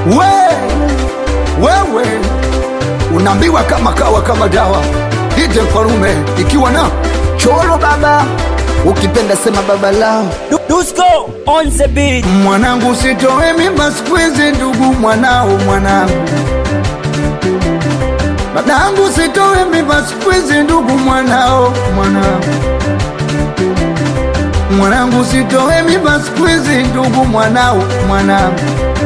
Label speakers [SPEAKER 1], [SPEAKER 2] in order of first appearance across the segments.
[SPEAKER 1] we wewe unaambiwa kama kawa kama dawa ite mfalume ikiwa na cholo baba ukipenda sema baba lao
[SPEAKER 2] Du- Dusko on the beat.
[SPEAKER 1] mwanangu sitowe mimba siku hizi ndugu mwanao mwanangu dadangu sitowe mimba siku hizi ndugu mwanao mwanangu mwanangu sitowe mimba siku hizi ndugu mwanao mwanangu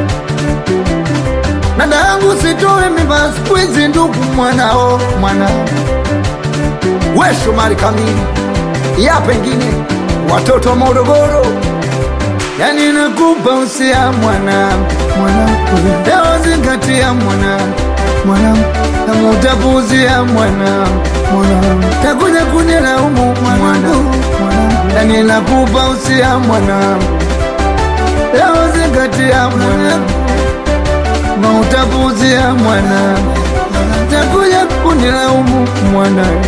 [SPEAKER 1] dadangu sitowe mimba siku hizi ndugu mwanao mwanangu we Shomari kamili ya pengine watoto wa Morogoro yani nakupa usia mwana mwanangu leo zingatia mwana mwanangu kama utapuuzia mwana mwanangu takuja kunilaumu mwanangu yani nakupa usia mwanangu leo zingatia mwanangu kama utapuuzia mwana takuja kunilaumu mwanangu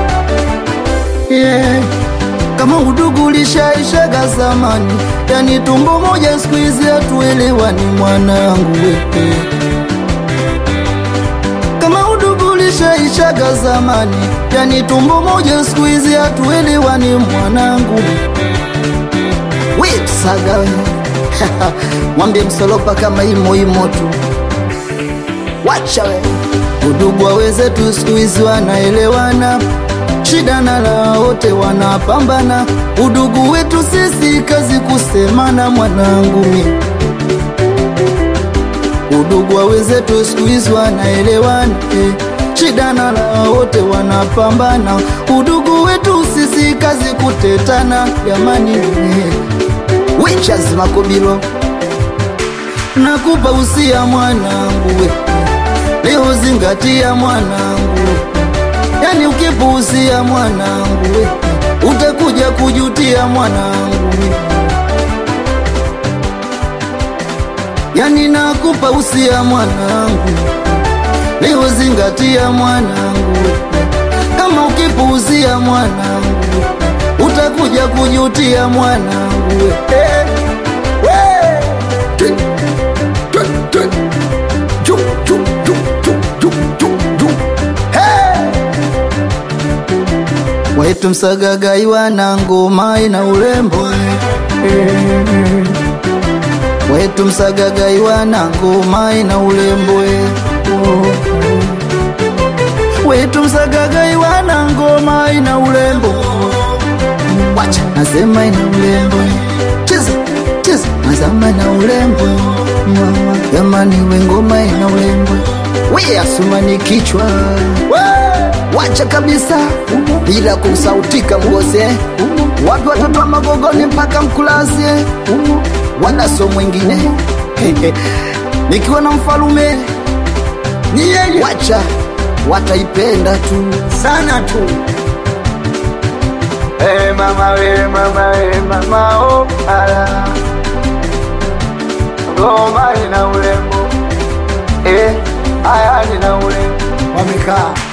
[SPEAKER 1] yeah.
[SPEAKER 3] kama udugu ulishaishaga zamani, yani tumbo moja siku hizi hatuelewani mwanangu wewe. Kama udugu ulishaishaga zamani, yani tumbo moja siku hizi hatuelewani mwanangu. Wipsaga we mwambie msolopa kama imo imo tu, wacha we udugu wa wenzetu siku hizi wanaelewana shida na la wote wanapambana, udugu wetu sisi kazi kusemana, mwanangu mi udugu wa wenzetu siku hizi wanaelewana eh. shida na la wote wanapambana, udugu wetu sisi kazi kutetana, jamani eh. Wichas Makobilo nakupa usia mwanangu we, leo zingatia mwanangu yani ukipuuzia mwanangu we, utakuja kujutia mwanangu we. yani nakupa usia mwanangu leo zingatia mwanangu we. kama ukipuuzia mwanangu we, utakuja kujutia mwanangu we.
[SPEAKER 1] Eh, we. Twi, twi, twi. Ju, ju, ju, ju, ju, ju, ju. Hey!
[SPEAKER 3] wetu msagagai wana ngoma ina urembo wetu msagagai wana ngoma ina urembo wetu msagagai wana ngoma ina urembo wacha nasema ina urembo cheza cheza nasema ina urembo mama jamani we ngoma ina urembo we asumani kichwa wacha kabisa bila kusautika mgose wapi watoto wa magogoni mpaka mkulazie wala so mwingine nikiwa na mfalume
[SPEAKER 1] Ni yeye
[SPEAKER 3] wacha wataipenda tu
[SPEAKER 1] sana tu hey, mama we mama we mama oh, ala ngoma ina urembo eh, aya nina urembo wamekaa